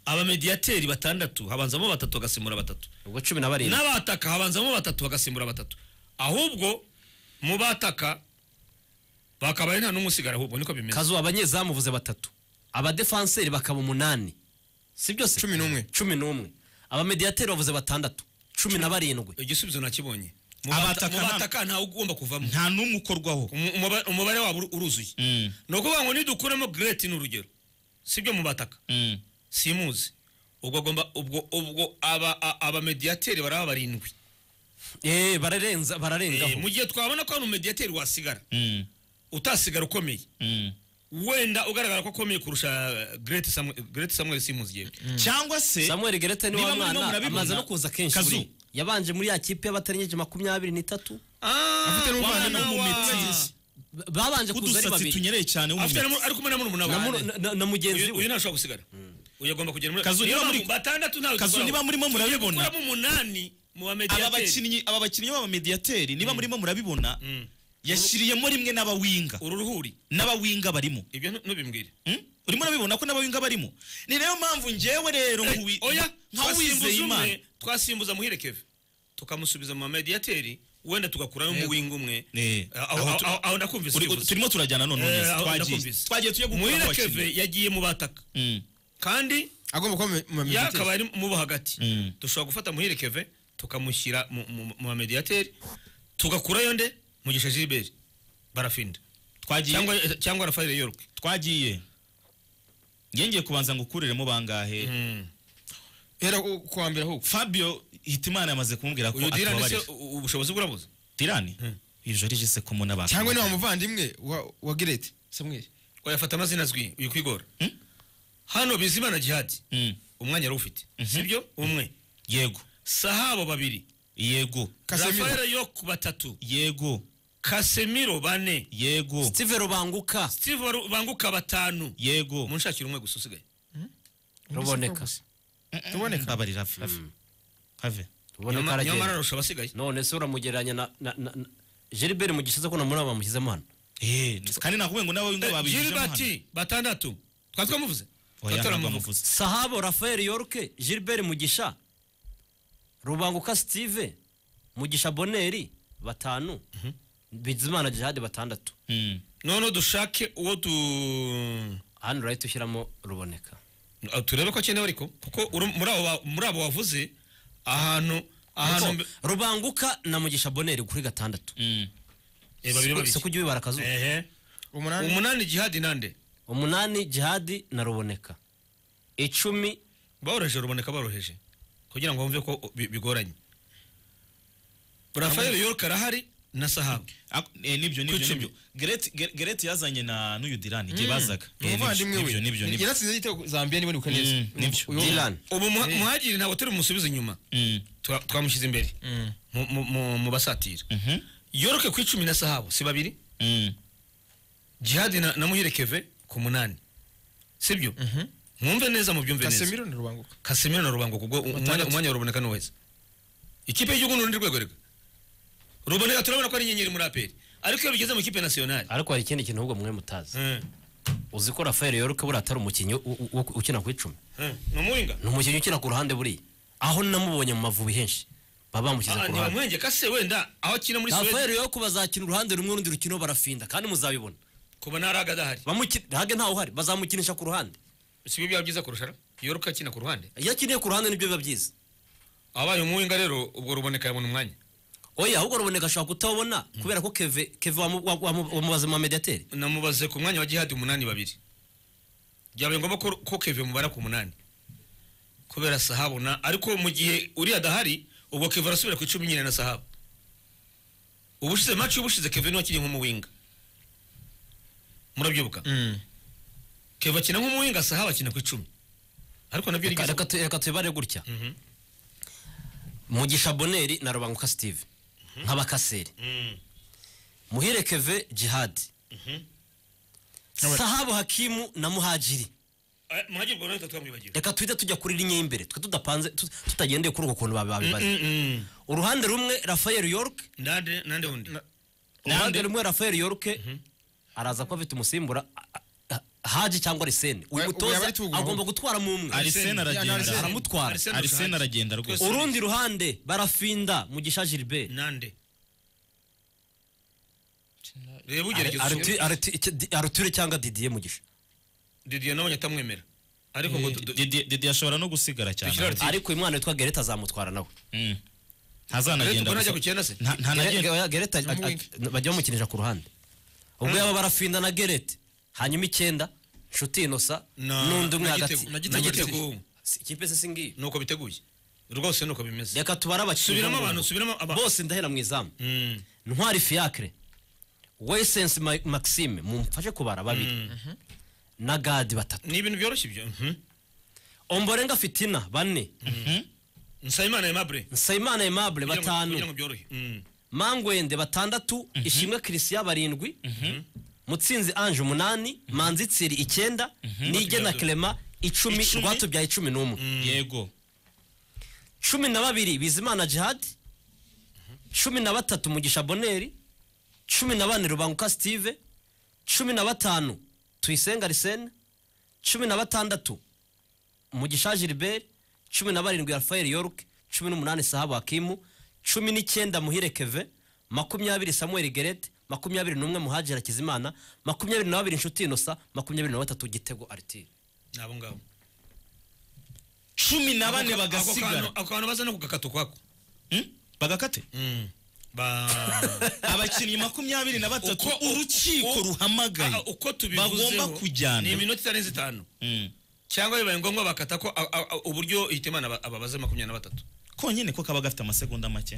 abamediyateri batandatu habanzamo batatu bagasimura batatu ubwo cumi na barindwi n'abataka habanzamo batatu bagasimbura batatu ahubwo mu bataka bakaba ari nta n'umusigara ahubwo niko bimeze kazuba abanyezamu uvuze batatu abadefanseri bakaba umunani si byose Cumi n'umwe. cumi n'umwe abamediyateri bavuze batandatu cumi na barindwi igisubizo nakibonye mu Abataka bata- mu nta- bataka ntawe ugomba kuvamo nta n'umwe ukorwaho Umu- umuba- umubare wabo uru- uruzuye ni ukuvuga ngo nidukuremo gireti ni urugero si byo mu bataka simuzi ubwo agomba ubwo ubwo aba a- abamediyateri baraba barindwi eee bararenza Eh, bararengaho mu gihe twabona ko hari umediyateri wasigara utasigara ukomeye wenda ugaragara ko akomeye kurusha eh, Great Samuel, Great Samuel Simuzi yewe cyangwa se samuel gerete ni wa Niba muri no mwana murabibona, amaze no kuza kenshi Kazu. buriya. yabanje muri ya kipe y'abatarengeje makumyabiri n'itatu afite n'umuvandimwe mwana wa- w'umumetisi B- babanje kuza ari udusatsi babiri tunyereye cyane afite na w'umumetisi mu- ari kumwe na murumuna na we muru- na- na- na mugenzi uyu uyu we ntashobora gusigara uyu agomba kugera muri Kazu, niyo niba mpamvu muri- batandatu ntawe Kazu, dukuraho. niba murimo Tugiye murabibona. gukuramo umunani mu aba bamediyateri bakinnyi aba bakinnyi b'abamediyateri niba murimo murabibona yashyiriyemo rimwe n'abawinga uru ruhuri n'abawinga barimo ibyo ntu- ntubibwire Hmm? urimo urabibona ko n'abawinga barimo ni nayo mpamvu njyewe rero Eh, nkuwi- oya nka wizeye twasimbuza imana umwe twasimbuza muhire keve tukamusubiza mu bamediyateri wenda tugakuraho mu winga umwe Eh, Aho- aho- aho tu- aho- aho ndakumvise Uri- icyo uvuze. turimo turajyana none Eh, neza aho twagiye ndakumvise. twagiye tuye gukura muhire abakinnyi keve yagiye mu bataka kandi agomba kuba mu- mu yakaba bamediyateri ari mubo hagati dushobora gufata muhire keve tukamushyira mu- mu- mu bamediyateri tugakurayo nde mugisha gilbert barafinda twagiye cyangwa cyangwa rafael york twagiye yengeye kubanza ngo ukuriremo bangahe hera ku ku wa mbere ahubwo fabio hitimana yamaze kumubwira ko uyu dirani se atubabarira u- ubushobozi burabuze dirani uyu joriji se komo n'abantu cyangwa ni wa muvandimwe wa wa girete samuel wayafata amazina azwi uyu kwigora Mm. hano bizimana jihadi Mm. umwanya yari ufite sibyo umwe yego sahabo babiri yego Casemiro. rafael york batatu yego kasemiro bane yego steve rubanguka steve Waru- banguka batanu yego munshakira umwe gusa usigaye ruboneka tuboneka abarira rafi have ruboneka nyamara aragenda ararusha abasigaye none se uramugereranya na na na na- geribert mu gishize ko na muraba bamushyizemo hano eh kandi nakubwiye ngo n'abawinga babijije gilbert batandatu twari twamuvuze oya Twatora amavuta. ntabwo amuvuze sahabo rafael yorke gilbert mugisha rubanguka steve mugisha boneri batanu bizimana jihadi batandatu Mm. none dushake uwo tu hano urahita ushyiramo ruboneka Ah, turebe ko akenewe ariko kuko uru- muri abo ba- muri abo wavuze ahantu ahantu mbe- rubanguka na mugisha boneri kuri gatandatu Mm. Eh, babiri babiri se kujya ubibara akazuba ehe umunani umunani jihadi nande umunani jihadi na ruboneka icumi boroheje ruboneka boroheje kugira ngo bumve ko bi- bigoranye rafael york arahari na sahabo Ak- eh, nibyo nibyo Kucumi. nibyo Gret Gret- Gret yazanye na n'uyu dirani igihe bazaga ni Eh, nibyo umuvandimwe we nibyo, nibyo nibyo yaratsinze n'igitego zambia niba nibuka neza Mm, nibyo. Uyu- dilan ubu muha- muhagiri ntabwo turi bumusubize inyuma Mm. Twa- twamushyize imbere mu- mu- mu- mu basatira Mhm. yoroke ku icumi na sahabo si babiri Mm. jihadi na, na muhire keve ku munani sibyo mwumve neza mubyumve neza casemiro na rubanguka kasemiro na rubango kubwo umwanya Batandatu. umwanya wa ruboneka nuweza ikipe y'igihugu n'urundi rwego rega ruboneka turabona ko ari inyenyeri muri aperi ariko iyo bigeze mu kipe nasiyonari ariko hari ikindi kintu ahubwo mwe mutazi Mm. uzi ko rafael yorke buriya atari umukinnyi wo- wo- wo- ukina ku icumi Mm. ni umuringa ni umukinnyi ukina ku ruhande buriya aho namubonye mu mavubi henshi baba bamushyize ku ruhande ntibamwenge kase wenda aho akina muri rafael suwedi yo bazakina uruhande rumwe urundi rukino barafinda kandi muzabibona kuba ntaraga adahari Bamukina- hage ntawe uhari bazamukinisha ku ruhande si byo byaba byiza kurusha yoroka akina ku ruhande iyo akiniye ku ruhande nibyo biba byiza abaye umuringa rero ubwo ruboneka yabona umwanya oya ahubwo ruboneka ashobora kutabona kubera ko keve keve wamu- wa- wamu- wamubaze mu mediateri namubaze ku mwanya wa jihadi umunani babiri byabaye ngombwa ko ko keve mubara ku munani kubera sahabu na ariko mu gihe uriya adahari ubwo keve arasubira ku icumi nyine na sahabu ubushize maci ubushize keve niwe akiri nk'umuwinga murabyibuka keve akina nk'umuwinga sahabu akina ku icumi ariko nabyo Reka- rigeze reka tu- reka tubibare gutya Mhm. mugisha boneri na rubanguka steve nk'abakaseri Mm. muhire keve jihadi sahabu hakimu na muhajiri Eh, muhagire ubwo natwe twamwibagiwe reka tuhite tujya kuri rinye y'imbere twe tudapanze tu- tutagendeye kuri uko kuntu babi- babibaze Mm-mm. uruhande rumwe rafael york nande nande undi uruhande rumwe rafael york araza kuba afite umusimbura a- a- a- haji cyangwa arisene uyu Oya, oya, mutoza bari tuguha. agomba gutwara mu umwe Arisene, arisene aragenda Arisene. aramutwara Arisene. arisene aragenda rwose urundi ruhande barafinda mugisha gilbert nande reba Ari- ugerageza Artu- usubire. Artu- iki- Di- arture cyangwa didier mugisha didier nabonye atamwemera ariko ngo du- du- Didi- didi ashobora no gusigara Dushyira cyane Artu- ariko uyu mwana witwa gereta azamutwara nawe Mm. Ariko ubwo ntazanagenda ntajya gusa. ku cyenda se Nta- ntanagenda Gere- Oya, gereta Na a- a- Muwinga. na- bajya bamukinisha ku ruhande ubwo yaba barafinda na gerete hanyuma icyenda nshuti inosa Na- n'undi umwe na hagati Gitego- na Gitego Gitego. Si- ikipe se singiye nuko biteguye rwose nuko bimeze reka tubare abakinnyi Subiramo bo mu abantu, rugo. subiramo abantu. bose ndahera mu izamu Mm. ntwari fiacre wesense Ma- maxime mumfashe kubara babiri na gadi batatu ni ibintu byoroshye ibyo mhm. omborenga fitina bane nsabimana aimable nsayimana aimable Kugira ngo- kugira batanu ngo byorohe Mm. mangwende batandatu ishimwe christian barindwi mutsinzi ange umunani manzi tsiri icyenda nige na clement icumi Icumi. rwatubyaye cumi n'umwe yego cumi na babiri bizimana jihad cumi na batatu mugisha boneri cumi na bane rubanguka steve cumi na batanu tuyisenga arisene cumi na batandatu mugisha gilbert cumi na barindwi rafael york cumi n'umunani sahabu hakimu cumi n'icyenda muhire keve makumyabiri samuel gerete makumyabiri n'umwe muhajira kizimana makumyabiri na babiri inshuti inosa makumyabiri na batatu gitego aritire ni abo ngabo cumi na bane Ako- ako kantu- bagasigara ako kantu baza no kugakata ukwako Mm? bagakate Mm. ba abakinnyi makumyabiri na batatu Uko- urukiko uko- ruhamagaye Ah, uko bagomba tubivuzeho kujyana ni iminota itarenze itanu Mm. cyangwa bibaye ngombwa bakata ko a- a- a- uburyo hitimana aba- ababaze makumyabiri na batatu konyine ko kaba gafite amasegonda make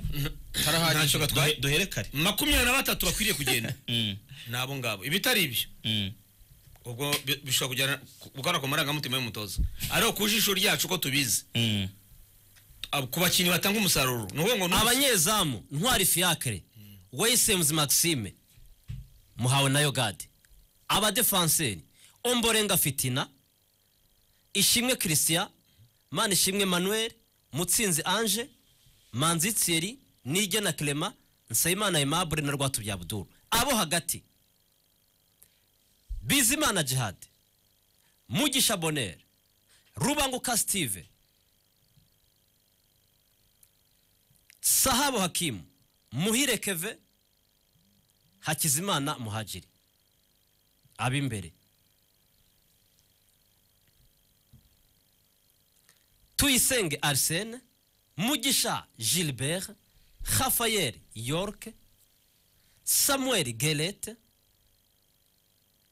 Karahagije. ntacyo Duhe- gatwaye duhere kare makumyabiri na batatu bakwiriye kugenda Mm. ni abo ngabo ibitari ibyo Mm. ubwo bi- bishobora kujyana gukora ku marangamutima y'umutoza ariko ku jisho ryacu ko tubizi Mm. ab- ku bakinnyi batanga umusaruro ni ukuvuga ngo ni abanyezamu ntwari fiacre wesemuzi maxime muhawe na yogade abadefanseri omborenga fitina ishimwe christian manishimwe manuel mutsinzi ange manzi thierry nige na clement nsabimana aimable na rwatubya abdul abo hagati bizimana jihad mugisha bonere rubanguka steve Sahabo Hakimu, Muhire Keve, Hakizimana Muhajiri. Ab'imbere. Tuyisenge Arsene, Mugisha Gilbert, Rafael York, Samuel Gelete,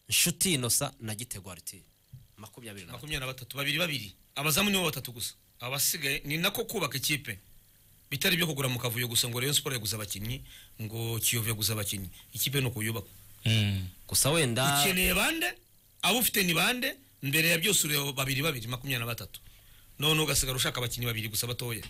Nshuti Inosa na Gitego Artile. Makumyabiri na gatatu. makumyabiri na batatu babiri babiri abazamu nibo batatu gusa abasigaye ni nako kubaka ikipe bitari ibyo kugura mu kavuyo gusa ngo Rayon Sports yaguze abakinnyi ngo Kiyovu yaguze abakinnyi ikipe ni ukuyubaka Mm. Gusa wenda ukeneye bande abo ufite ni bande mbere ya byose ureba babiri babiri makumyabiri na batatu none ugasigara ushaka abakinnyi babiri gusa batoya